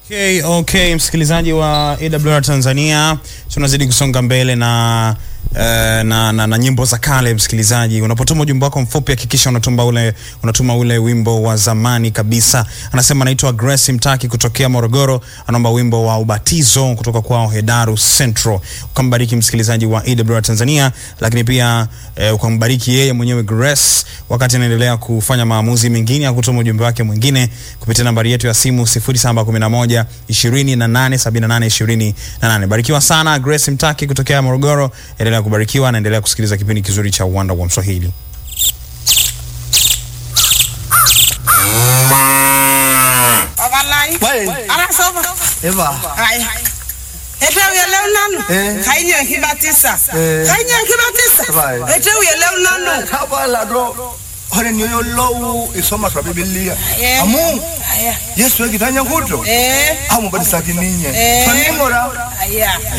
Okay, okay, msikilizaji wa AWR Tanzania, tunazidi kusonga mbele na Uh, na, na, na nyimbo za kale. Msikilizaji, unapotuma ujumbe wako mfupi hakikisha unatuma ule, unatuma ule wimbo wa zamani kabisa. Anasema anaitwa Grace Mtaki kutokea Morogoro, anaomba wimbo wa ubatizo kutoka kwao Hedaru Central. Ukambariki msikilizaji wa AWR Tanzania, lakini pia uh, ukambariki yeye mwenyewe Grace wakati anaendelea kufanya maamuzi mengine ya kutuma ujumbe wake mwingine kupitia nambari yetu ya simu 0711 28 78 28. Barikiwa sana Grace Mtaki kutokea Morogoro. Endelea kubarikiwa na endelea kusikiliza kipindi kizuri cha Uwanda wa Mswahili. Abalai. Wai. Ara soba. Eva. Ai. Ete uyele unanu. Eh. Kainya kibatisa. Eh. Kainya kibatisa. Vai. Ete uyele unanu. Kabala do. Hore niyo lowu isoma kwa Biblia. Eh. Amu. Aya. Yesu ekitanya kuto. Eh. Amu badisa kininye. Eh. Faningora. Aya.